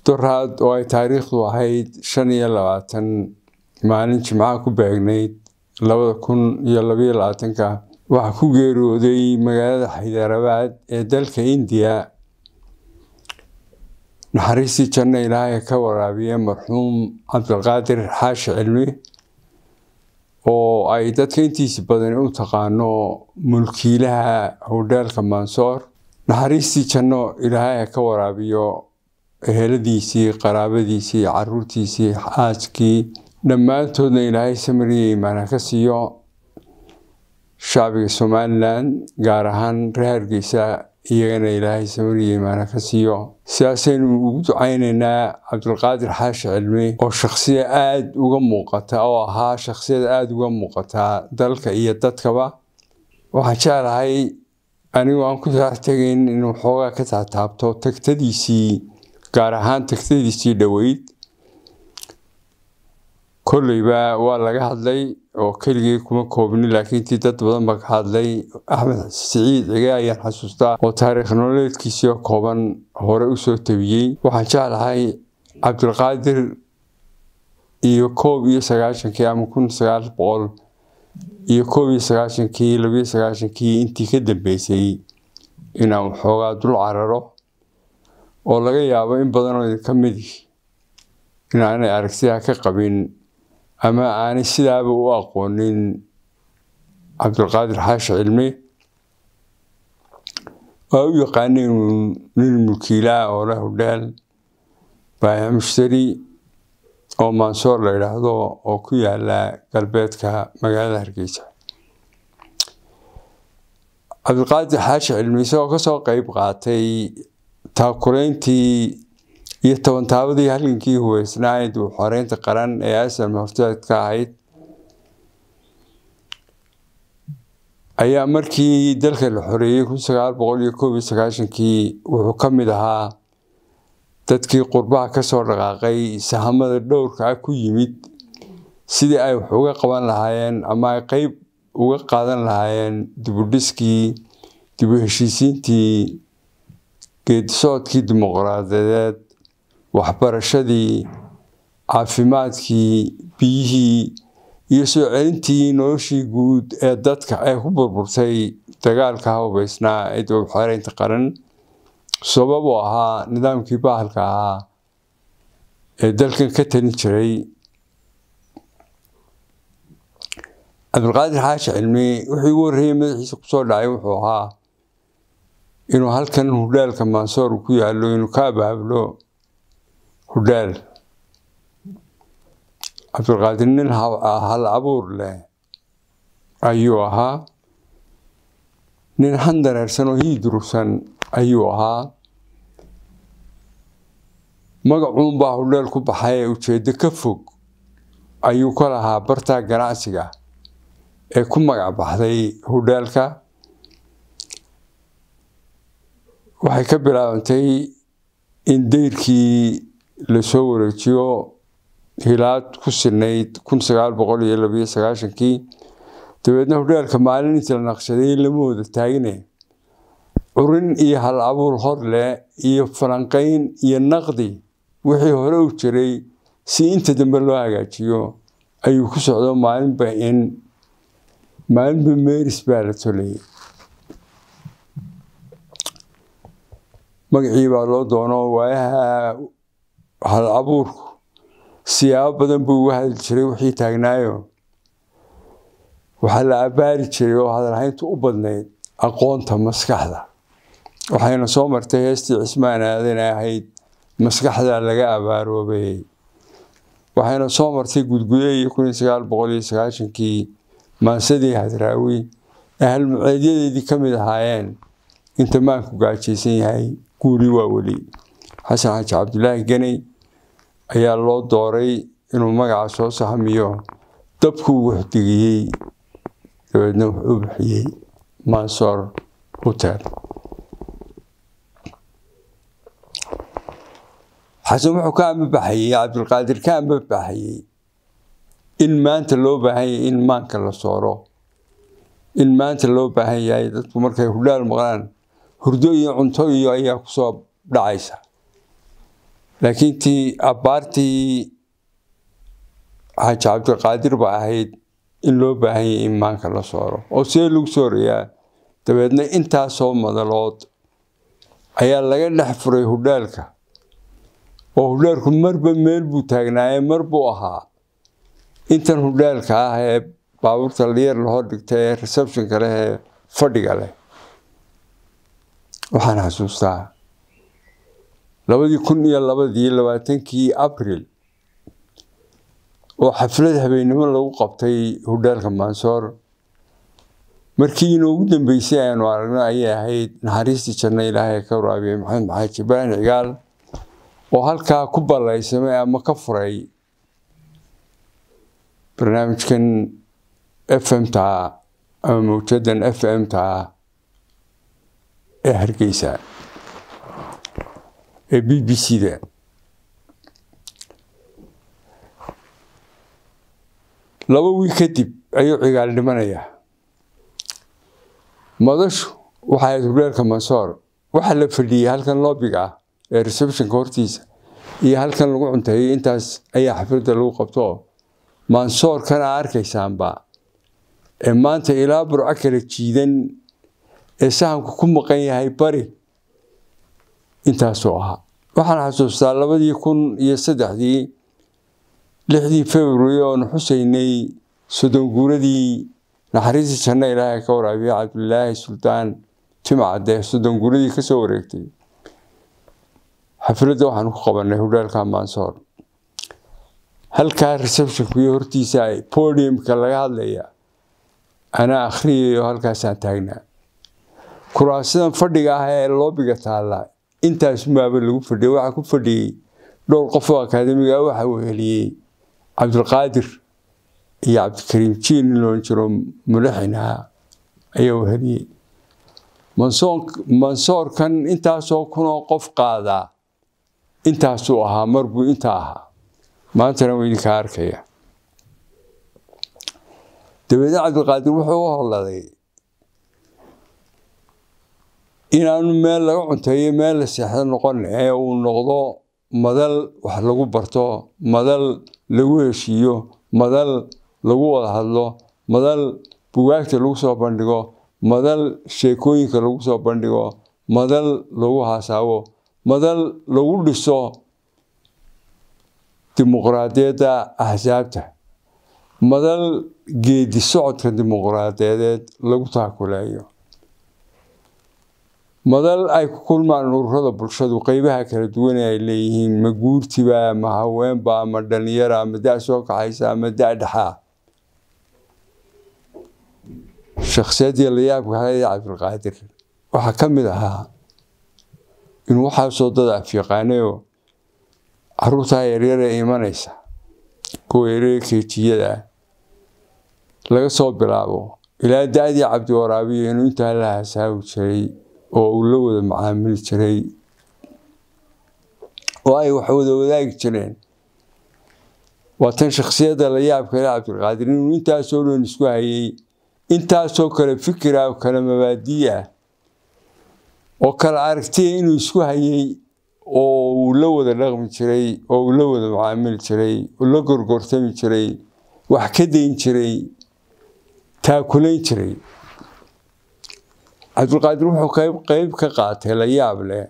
doraad oo ay taariikhdu ahayd shan iyo labaatan maalin jimcaha ku beegnayd labada kun iyo labayo labaatanka waxaa ku geeriyooday magaalada xaydaarabaad ee dalka indiya naxariistii janno ilaahay ka waraabiye marxuum cabdilqaadir xaashi cilmi oo ay dadka intiisi badan u taqaano mulkiilaha howdheelka mansoor naxariistii janno ilaahay ka waraabiyo eheladiisii qaraabadiisii caruurtiisii xaaskii dhammaantoodna ilaahay samariya imaana ka siiyo shacbiga somalilan gaar ahaan reer hargeysa iyagana ilaahay samariya imaana ka siiyo sidaasaynu ugu ducaynaynaa cabdulqaadir xaashi cilmi oo shakhsiya aada uga muuqata oo ahaa shakhsiyad aada uga muuqataa dalka iyo dadkaba waxaan jeclahay anigu aan ku tegayn inuu xoogaa ka taataabto tagtadiisii gaar ahaan tagtadiisii dhoweyd kolleyba waa laga hadlay oo keligii kuma koobni laakiin tii dad badan baa ka hadlay axmed siciid cige ayaan xasuustaa oo taariikh nololeedkiisii kooban hore usoo tabiyey waxaan jeclahay cabdulqaadir iyo koob iyo sagaashankii ama kun sagaal boqol iyo koob iyo sagaashankii labiyo sagaashankii intii ka dambeysay inaan waxoogaa dul cararo oo laga yaabo in badanoo idinka midi inaanay aragtidaa ka qabin ama aanay sidaaba u aqoonin cabdulqaadir xaashi cilmi waa u yaqaanay inuu nin mulkiilaha oo leh hudheel baayac mushtari oo mansoor la yidhaahdo oo ku yaala galbeedka magaalada hargeysa cabdulqaadir xaashi cilmi isagoo kasoo qeyb qaatay taakurayntii iyo tobantaabadii halgankii hubeysnaayd uu xoreynta qaran ee asal horteed ka ahayd ayaa markii dalka la xoreeyey kun sagaal boqol iyo koob iyo sagaashankii wuxuu ka mid ahaa dadkii qurbaha kasoo dhaqaaqay sahamada dhowrka ah ku yimid sidii ay wax uga qaban lahaayeen ama ay qeyb uga qaadan lahaayeen dibudhiskii dibu heshiisiintii geedisocodkii dimuqraadiyadeed waxbarashadii caafimaadkii biyihii iyo soo celintii noloshii guud ee dadka ee ku burburtay dagaalka hubeysnaa ee dowlad xoreynta qaran sabab uu ahaa nidaamkii bahalka ahaa ee dalkan ka talin jiray cabdulqaadir xaashi cilmi wuxuu igu horreeyey madaxiisa kusoo dhacay wuxuu ahaa inuu halkan hudhaalka mansoor ku yaallo inuu ka abaablo hudhaal cabdulqaadir nin hal abuur leh ayuu ahaa nin handareersan oo hiidurugsan ayuu ahaa magacuunbaa hudheel ku baxay ee ujeeddo ka fog ayuu ka lahaa bartaa ganacsiga ee ku magac baxday hudheelka waxay ka bilaabantay in dayrkii lasoo wareejiyo hilaad ku sinayd kun sagaal boqol iyo labiyo sagaashankii dabeedna hudheelka maalin intii la naqshaday lama wada taagine curin iyo hal abuur hor leh iyo falanqayn iyo naqdi wixii hore u jiray si inta dambe loo hagaajiyo ayuu ku socdo maalinba in maalinba meris baa la tolayay magacii baa loo doono waayaha hal abuurku siyaabo badan buu uga hadli jiray wixii taagnaayo waxaa la abaari jiray oo hadalhayntu u badnayd aqoonta maskaxda waxayna soo martay heestii cismaan aadan ahayd maskaxda laga abaaroobayay waxayna soo martay gudgude iyo kun iyo sagaal boqol iyo sagaashankii maansadii hadraawi ee halmuceedyadeedii ka mid ahaayeen inta maanku gaajaysan yahay guuri waa weli xasan xaaji cabdulaahi ganey ayaa loo dooray inuu magaca soo sahmiyo dabkuu waxdigiyey dabeedna wuxuu bixiyey mansoor hotel xasan wuxuu ka ambabaxayey cabdulqaadir ka ambabaxayey in maanta loo baahan yahay in maanka la sooro in maanta loo baahan yahay dadku markay hudhaal maqlaan hurdo iyo cunto iyo ayaa kusoo dhacaysa laakiin tii abbaartii xaaji cabdiqaadir ba ahayd in loo baahan yahay in maanka la sooro oo see lagu soorayaa dabeedna intaasoo madalood ayaa laga dhex furay hudhaalka oo hudhaalku marba meel buu taagnaaye mar buu ahaa intan hudhaalka ah ee baabuurta liyar lahor dhigta ee receptionka leh ee fadhiga leh waxaan xasuustaa labadii kun iyo labadii labaatankii abril oo xaflad habeennimo lagu qabtay hudhaalka mansoor markii inoogu dambeysay aanu aragno ayay ahayd naxariistii janno ilaahay ka waraabiyey maxamed maxaaji ibraahim cigaal oo halkaa ku ballaysamay ama ka furay barnaamijkan f m ta ama mawjadan f m ta ee hargeysa ee b b c da laba wiil kadib ayuu cigaal dhimanayaa madashu waxay ahayd hudheelka mansoor waxaa la fadhiyey halkan loobiga ah ee receptionka hortiisa iyo halkan lagu cunteeyey intaas ayaa xafladda lagu qabto mansoorkana arkaysaanba ee maanta ilaa burco kala jiidan ee sahamku ku maqan yahay bari intaasuu ahaa waxaan xasuustaa labadii kun iyo saddexdii lixdii february oonu xusaynay soddon guuradii naxariistii janno ilaahay ka waraabiya cabdilaahi sultaan timcadde soddon guuradii kasoo wareegtay xafladda waxaanu ku qabanay hudhaalka mansoor halkaa receptionku iyo hortiisa podiumka laga hadlaya anaa akhriyayo halkaasaan taagnaa kuraasidan fadhiga ah ee loobiga taalla intaas maaba lagu fadhiyay waxaa ku fadhiyey dhowr qof oo akaademiga waxa uu heliyey cabdilqaadir iyo cabdikariim jiin in loon jiro mulaxinaha ayaa uu heliyey mansoorkan intaasoo kunoo qof qaadaa intaasuu ahaa marbuu intaa ahaa maantana waa idinkaa arkaya dabeedna cabdilqaadir wuxuu u holladay inaanu meel laga cunteeyo meel la seexdo noqon ee uu noqdo madal wax lagu barto madal lagu heshiiyo madal lagu wada hadlo madal bugaagta lagu soo bandhigo madal sheekooyinka lagu soo bandhigo madal lagu haasaabo madal lagu dhiso dimuqraadiyadda axsaabta madal geedi socodka dimuqraadiyadeed lagu taakulayo madal ay ku kulmaan ururada bulshadu qeybaha kala duwan ay leeyihiin ma guurtiba ma haweenba ma dhalinyara ma da soo kaxaysa ma da dhexaa shakhsiyadii layaabka halaya cabdilqaadir waxaa ka mid ahaa inuu waxaasoo dad afyaqaanayo caruurtaa yaryar ee imanaysa kuwa yaryar keejiyada laga soo bilaabo ilaa da-dii cabdiwaraabiyo inuu intaa la hasaawi jiray oo uu la wada macaamili jiray oo ay wax wada wadaagi jireen waa tan shakhsiyadda la yaabka le cabdilqaadir inuu intaasoo dhan isku hayay intaasoo kale fikira oo kale mabaadii ah oo kale aragtiya inuu isku hayay oo uu la wada dhaqmi jiray oo uu la wada macaamili jiray oo la gorgortami jiray wax ka dayn jiray taakulayn jiray cabdilqaadir wuxuu qayb qayb ka qaatay la yaab leh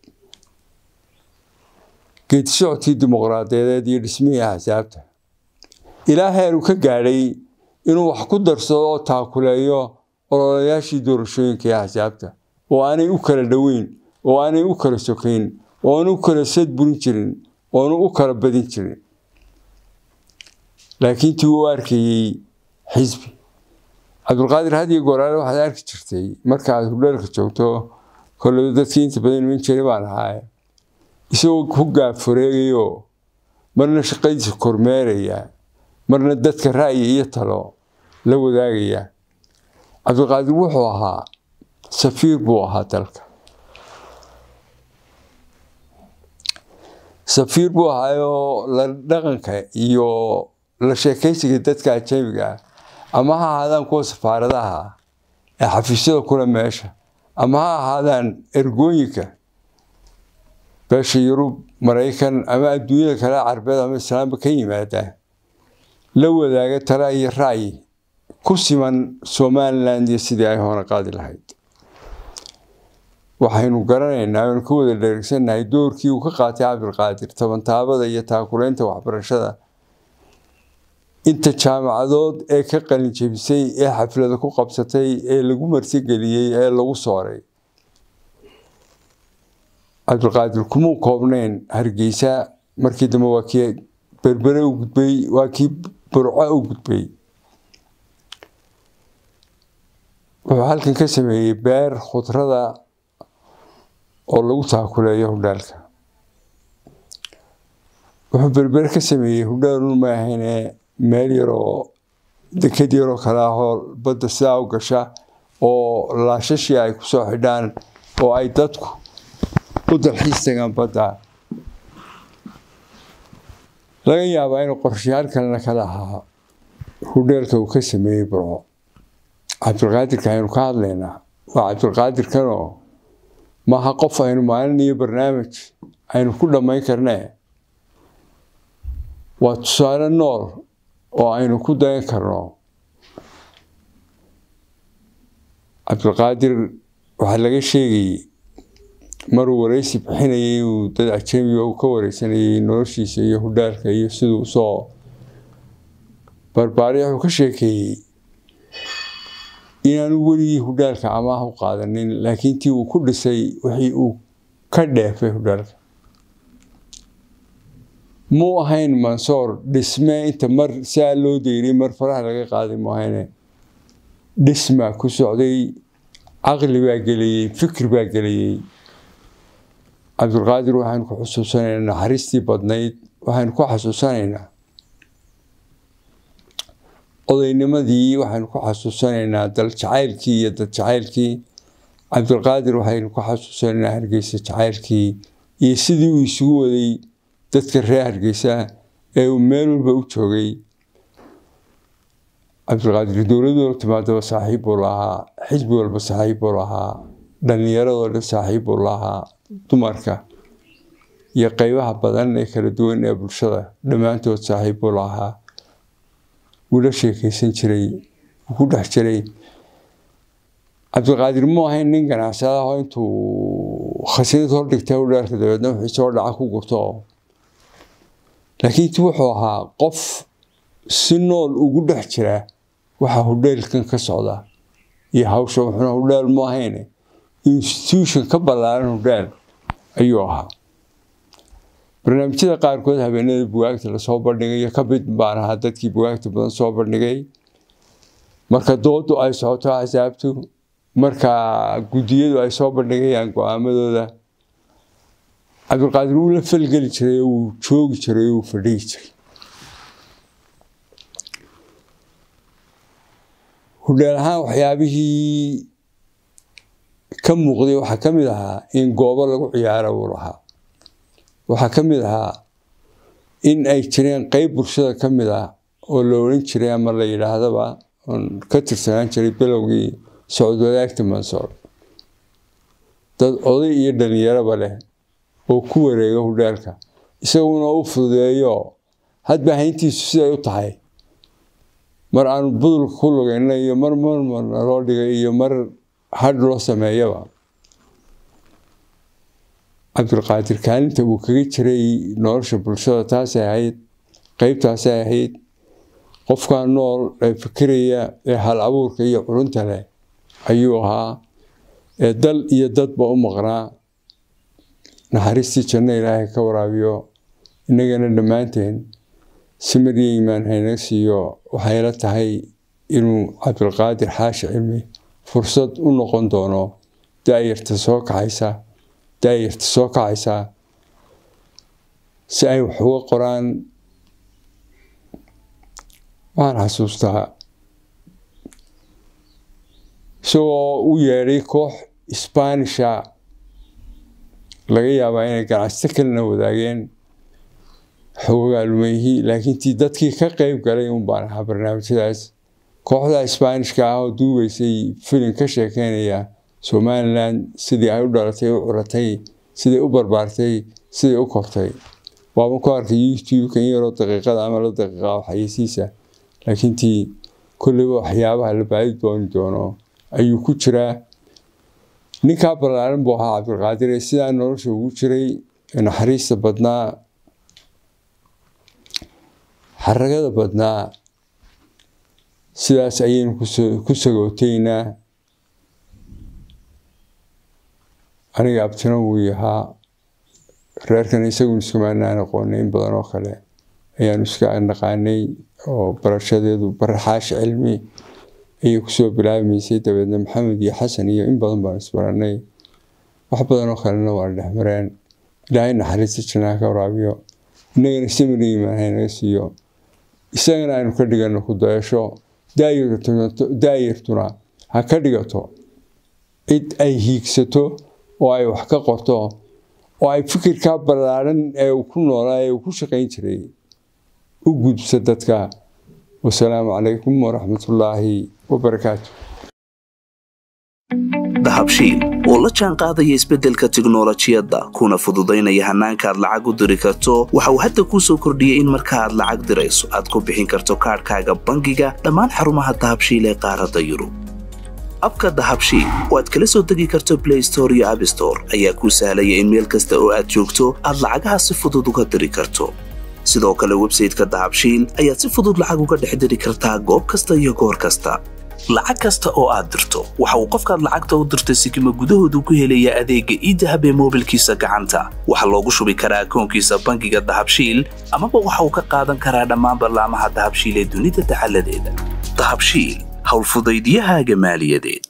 geedi socodkii dimuqraadiyadeed iyo dhismihii axsaabta ilaa heer uu ka gaadhay inuu wax ku darsado oo taakuleeyo ololayaashii doorashooyinka ee axsaabta oo aanay u kala dhoweyn oo aanay u kala sokayn oo aanu u kala sad burin jirin oo aanu u kala badin jirin laakiin tii uu arkayey xisbi cabdulqaadir hadiyo goraale waxaad arki jirtay marka aad hudheelka joogto kolley dadkii inta badan iman jiray baan ahaaye isagoo ku gaafureegayo marna shaqadiisa kormeeraya marna dadka ra'yi iyo talo la wadaagaya cabdilqaadir wuxuu ahaa safiir buu ahaa dalka safiir buu ahaayoo la dhaqanka iyo la sheekaysiga dadka ajamiga ah ama ha ahaadaan kuwa safaaradaha ee xafiisyada kule meesha ama ha ahaadaan ergooyinka beesha yurub maraykan ama adduunyada kale carbeed ama islaamba ka yimaada la wadaaga tala iyo ra'yi ku siman somaliland iyo sidii ay hoona qaadi lahayd waxaynu garanaynaa aynu ka wada dheregsannahay doorkii uu ka qaatay cabdilqaadir tabantaabada iyo taakulaynta waxbarashada inta jaamacadood ee ka qalin jebisay ee xaflada ku qabsatay ee lagu martigeliyey ee lagu sooray cabdilqaadir kumuu koobnayn hargeysa markii dambe waa kii berbere u gudbay waa kii burco u gudbay wuxuu halkan ka sameeyey beer khudrada oo lagu taakuleeyo hudhaalka wuxuu berbere ka sameeyey hudhaalun ma ahayne meel yaroo deked yaroo kale ahoo badda sidaa u gasha oo laashashii ay kusoo xidhaan oo ay dadku u dalxiis tagaan badda laga yaabaa inuu qorshayaal kalena kala ahaa hudheelka uu ka sameeyey burco cabdilqaadirka aynu ka hadlaynaa waa cabdilqaadirkanoo maaha qof aynu maalin iyo barnaamij aynu ku dhammayn karnee waa tusaale nool oo aynu ku dayan karno cabdilqaadir waxaa laga sheegayey maruu wareysi bixinayay uu dad ajamiga uu ka wareysanayay noloshiisa iyo hudhaalka iyo siduu usoo barbaariya wuxuu ka sheekeeyey inaanu weligii hudhaalka amaah u qaadanin laakiin tii uu ku dhisay wixii uu ka dheefay hudhaalka muu ahayn mansoor dhisme inta mar saa loo deyray mar faraha laga qaaday mu ahayne dhisma ku socday caqli baa geliyey fikir baa geliyey cabdilqaadir waxaynu ku xusuusanaynaa naxariistii badnayd waxaynu ku xasuusanaynaa odaynimadii waxaynu ku xasuusanaynaa dal jacaylkii iyo dad jacaylkii cabdilqaadir waxaynu ku xasuusanaynaa hargeysa jacaylkii iyo sidii uu isugu waday dadka reer hargeysa ee uu meel walba u joogay cabdilqaadir dowlad walba timaadaba saaxiib buu lahaa xisbi walba saaxiib buu lahaa dhallinyaradoo dhan saaxiib buu lahaa dumarka iyo qeybaha badan ee kala duwan ee bulshada dhammaantood saaxiib buu lahaa wuu la sheekeysan jiray wuu ku dhex jiray cabdilqaadir mu ahayn nin ganacsada oo intuu khasnad hordhigta udhaalka dabeedna wixii soo dhaca ku gurto laakiin ti wuxuu ahaa qof si nool ugu dhex jira waxa hudheelkan ka socda iyo hawsha wuxuuna hudhaal mu ahayne institution ka ballaaran hudhaal ayuu ahaa barnaamijyada qaarkood habeenada bugaagta lasoo bandhigayo ka mid baan ahaa dadkii bugaagta badan soo bandhigay marka doodu ay socoto axsaabtu marka guddiyadu ay soo bandhigayaan go-aamadooda cabdilqaadir wuu la falgeli jiray oo wuu joogi jiray oo wuu fadhigi jiray hudhaal ahaan waxyaabihii ka muuqday waxaa ka mid ahaa in goobo lagu ciyaaro uu lahaa waxaa ka mid ahaa in ay jireen qeyb bulshada ka mid ah oo la odhan jiray ama la yidhaahdaba oon ka tirsanaan jiray bilowgii socod wadaagta mansoor dad oday iyo dhallinyaraba leh oo ku wareega hudhaalka isaguna u fududeeyo hadba hayntiisu siday u tahay mar aanu budulka ku lugayna iyo mar marmarna loo dhigay iyo mar hadh loo sameeyaba cabdilqaadir kaalinta uu kaga jiray nolosha bulshada taasay ahayd qeybtaasay ahayd qofkaa nool ee fikiraya ee hal abuurka iyo culunta leh ayuu ahaa ee dal iyo dadba u maqnaa naxariistii janno ilaahay ka waraabiyo innagana dhammaanteen simariyo imaan haynaga siiyo waxayla tahay inuu cabdilqaadir xaashi cilmi fursad u noqon doono daayarta soo kaxaysa daayarta soo kacaysa si ay wax uga qoraan waxaan xasuustaa isagoo u yeedhay koox isbaanisha laga yaabaa inay ganacsato kalena wadaageen xogogaalumeyhii laakiin tii dadkii ka qeyb galay un baan ahaa barnaamijyadaas kooxda isbaanishka ah oo duubeysay filim ka sheekeynaya somalilan sidii ay u dhalatay u curatay sidai u barbaartay siday u kortay waaban ku arkay youtube-kan yaroo daqiiqada ama la daqiiqa waxayeysiisa laakiin tii kolleyba waxyaabaha la baadi dooni doono ayuu ku jiraa ninkaa ballaaran buu ahaa cabdilqaadir ee sidaa nolosha ugu jiray naxariista badnaa xaragada badnaa sidaas ayaynu ku sagootaynaa aniga abtina wuu yahaa reerkan isagun iskamaanaan aqoonay in badan oo kale ayaanu iska naqaanay oo barashadeedu baraxaash cilmi ayay kusoo bilaabmaysay dabeedna maxamed iyo xasan iyo in badan baan isbaranay wax badan oo kalena waa dhexmareen ilaahay naxariista janaa ka waraabiyo inagana samina imaanhay naga siiyo isagana aynu ka dhigano ku dayasho daayartuna ha ka dhigato cid ay hiigsato oo ay wax ka qorto oo ay fikirkaa ballaaran ee uu ku noolaa ee uu ku shaqayn jiray u gudbsa dadka wasalaamu calaykum waraxmatullaahi wabarakaatu dahabshiil oo la jaan qaadaya isbeddelka tiknolojiyadda kuna fududaynaya hannaanka aad lacag u diri karto waxa uu hadda kuu soo kordhiyey in marka aad lacag dirayso aad ku bixin karto kaadhkaaga bangiga dhammaan xarumaha dahabshiil ee qaaradda yurub abka dahabshiil oo aad kala soo degi karto blay store iyo abstore ayaa kuu sahlaya in meel kasta oo aad joogto aad lacagaha si fudud uga diri karto sidoo kale websayteka dahabshiil ayaad si fudud lacag uga dhex diri kartaa goob kasta iyo goor kasta lacag kasta oo aad dirto waxa uu qofkaad lacagta u dirtay sikima gudahoodu ku helayaa adeegga iidahab ee moobilkiisa gacanta waxaa loogu shubi karaa akoonkiisa bangiga dahabshiil amaba waxa uu ka qaadan karaa dhammaan ballaamaha dahabshiil ee dunida dacaladeeda dahabshiil howlfudaydiyahaaga maaliyadeed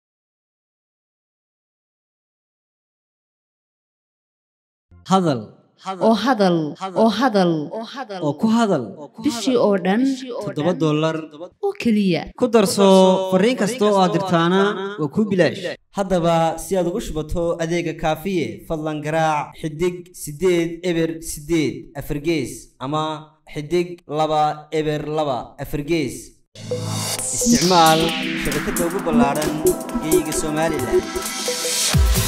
hadal oo hadal oo hadal oo ku hadal bishii oo dhan toddoba dollar oo keliya ku darso fariin kasta oo aad dirtaana waa kuu bilaash haddaba si aad ugu shubato adeega kaafiye fadlan garaac xidig siddeed eber siddeed afargees ama xidig laba eber laba afargees isticmaal shabakadda ugu ballaaran geeyiga somalilan